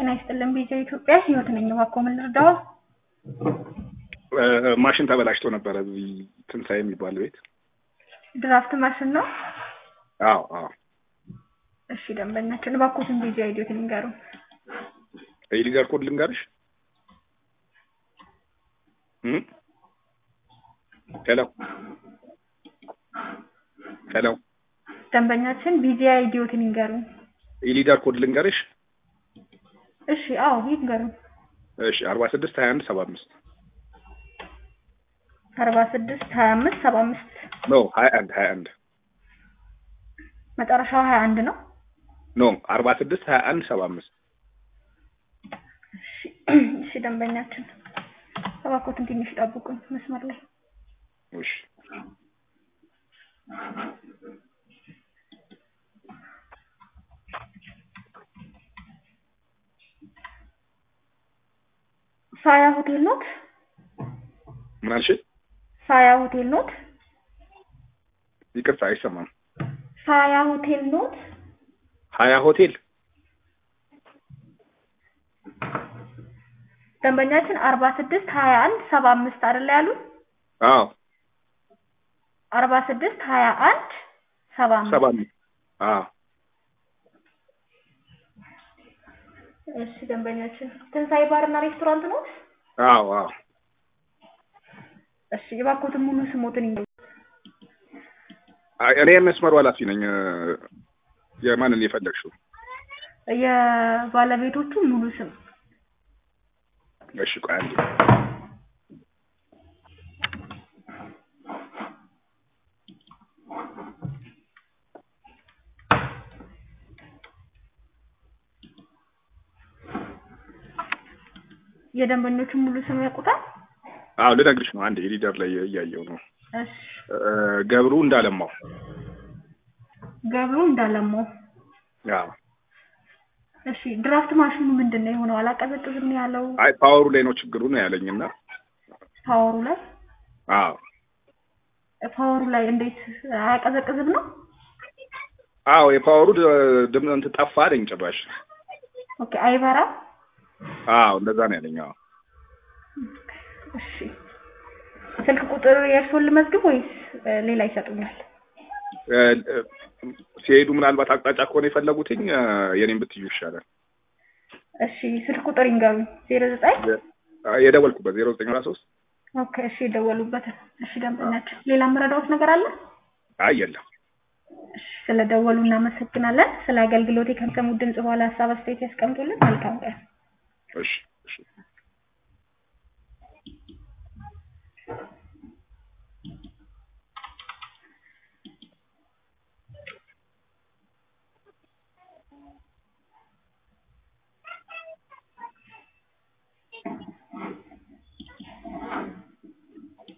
ጤና ይስጥልን ቢጃ ኢትዮጵያ ህይወት ነኝ። እባክዎ ምን ልርዳዎ? ማሽን ተበላሽቶ ነበረ እዚህ ትንሣኤ የሚባል ቤት። ድራፍት ማሽን ነው? አዎ አዎ። እሺ ደንበኛችን እባክዎትን ቢጃ አይዲዎትን ይንገሩን። የሊደር ኮድ ልንገርሽ? እም? ሄሎ ሄሎ ደንበኛችን ቢጃ አይዲዎትን ይንገሩን። የሊደር ኮድ ልንገርሽ? እሺ አዎ ይንገሩን። እሺ አርባ ስድስት ሀያ አንድ ሰባ አምስት አርባ ስድስት ሀያ አምስት ሰባ አምስት ኖ ሀያ አንድ ሀያ አንድ መጨረሻው ሀያ አንድ ነው። ኖ አርባ ስድስት ሀያ አንድ ሰባ አምስት እሺ ደንበኛችን እባክዎትን ትንሽ ጠብቁኝ መስመር ላይ እሺ ሳያ ሆቴል ኖት? ምን አልሽ? ሳያ ሆቴል ኖት? ይቅርታ አይሰማም። ሳያ ሆቴል ኖት? ሀያ ሆቴል ደንበኛችን አርባ ስድስት ሀያ አንድ ሰባ አምስት አይደለ ያሉት? አዎ አርባ ስድስት ሀያ አንድ ሰባ አምስት ሰባ አምስት አዎ እሺ ደንበኛችን ትንሣኤ ባርና ሬስቶራንት ኖት? አዎ አዎ እሺ እባክዎትን ሙሉ ስሞትን ይንገሩን። አይ፣ እኔ የመስመሩ ኃላፊ ነኝ። የማንን የፈለግሽው? የባለቤቶቹ ሙሉ ስም እሺ ቆይ አንዴ የደንበኞቹን ሙሉ ስም ያውቁታል? አዎ ልነግርሽ ነው። አንዴ ሊደር ላይ እያየው ነው። እሺ ገብሩ እንዳለማው። ገብሩ እንዳለማው። አዎ እሺ ድራፍት ማሽኑ ምንድን ነው የሆነው? አላቀዘቅዝም ነው ያለው? አይ ፓወሩ ላይ ነው ችግሩ ነው ያለኝና ፓወሩ ላይ አዎ ፓወሩ ላይ እንዴት አያቀዘቅዝም ነው? አዎ የፓወሩ ድምፅ እንትን ጠፋ አለኝ ጭራሽ። ኦኬ አይበራም? አዎ እንደዛ ነው ያለኝ። አዎ እሺ ስልክ ቁጥር የእርስዎን ልመዝግብ ወይስ ሌላ ይሰጡኛል? ሲሄዱ ምናልባት አቅጣጫ ከሆነ የፈለጉትኝ የኔን ብትዩ ይሻላል። እሺ ስልክ ቁጥር ይንገሩኝ። ዜሮ ዘጠኝ የደወልኩበት ዜሮ ዘጠኝ አራት ሶስት ኦኬ እሺ የደወሉበት። እሺ ደንበኛችን ሌላ የምረዳዎት ነገር አለ? አይ የለም። እሺ ስለደወሉ እናመሰግናለን። ስለ አገልግሎቴ ከሰሙት ድምጽ በኋላ ሀሳብ አስተያየት ያስቀምጡልን። መልካም ቀን። እሺ እሺ